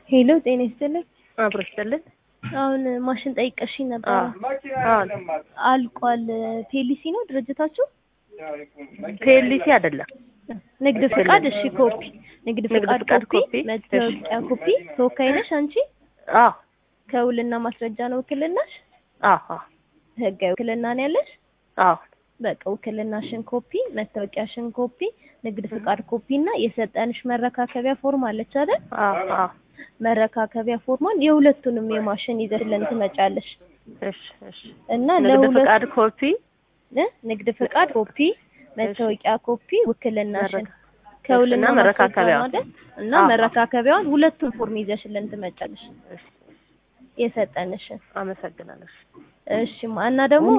ሄሎ ጤና ይስጥልኝ። አብሮ ይስጥልን። አሁን ማሽን ጠይቀሽኝ ነበር። አዎ አልቋል። ፔሊሲ ነው ድርጅታችሁ? ፒኤልሲ አይደለም። ንግድ ፍቃድ እሺ፣ ኮፒ ንግድ ንግድ ፍቃድ ፍቃድ ኮፒ፣ ኮፒ፣ መታወቂያ ኮፒ። ተወካይ ነሽ አንቺ? አዎ ከውልና ማስረጃ ነው ውክልናሽ? አዎ አዎ ህጋዊ ውክልና ነው ያለሽ? አዎ በቃ ውክልናሽን ኮፒ፣ መታወቂያሽን ኮፒ፣ ንግድ ፍቃድ ኮፒ እና የሰጠንሽ መረካከቢያ ፎርም አለች አይደል? አዎ አዎ መረካከቢያ ፎርሟን የሁለቱንም የማሽን ይዘሽልን ትመጫለሽ እሺ እሺ። እና ንግድ ለሁለት ፍቃድ ኮፒ እ ንግድ ፍቃድ ኮፒ፣ መታወቂያ ኮፒ፣ ውክልናሽን መረካ- ከውልና እና መረካከቢያውን። ማስረጃ ነው አይደል? እና አዎ። መረካከቢያውን ሁለቱም ፎርም ይዘሽልን ትመጫለሽ እሺ፣ የሰጠንሽን። አመሰግናለሁ። እሺ እና ደግሞ